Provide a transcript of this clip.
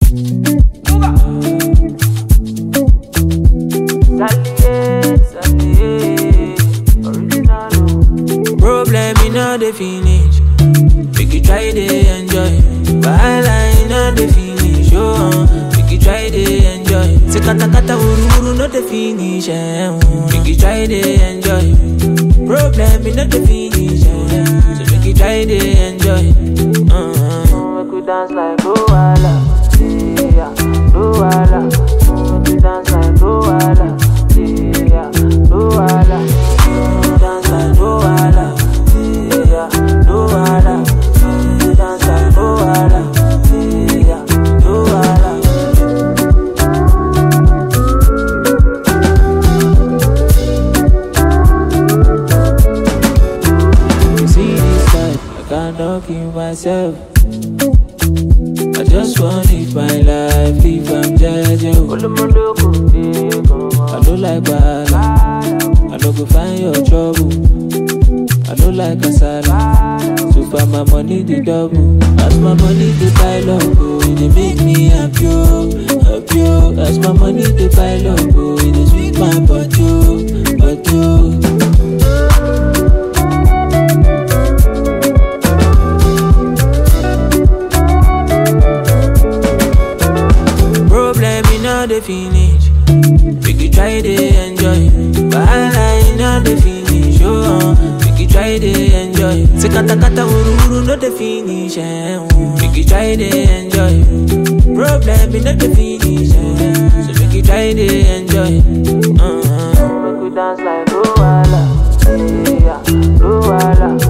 Problem in all the finish. Make you try to enjoy. Wahala in all the finish. Oh, uh, make you try to enjoy. Say kata kata wuru wuru no the finish. Eh, uh, make you try to enjoy. Problem in all the finish. Eh, so make you try to enjoy. Uh, make we dance like Luala. Yeah, Luala. Make we dance like Luala. Yeah, Luala. Dance like Luala. Yeah, Luala. Dance like Luala. Yeah, Luala. You see this life, I cannot keep myself. I just want live my life, if I'm judging. I don't like bad, I don't go find your trouble. I don't like kasala, so far my money the double. As my money the pile up, oh, it dey make me happy, oh, happy. oh. As my money the pile up, oh, it dey sweet my body, oh, body. oh. Problem in all the finish. Make you try to enjoy. Wahala in all the finish. Oh, uh, make you try to enjoy. Say kata kata wuru wuru no the finish. Eh, uh, make you try to enjoy. Problem in all the finish. Eh, so make you try to enjoy. Uh, make we dance like Luala. Yeah, Luala.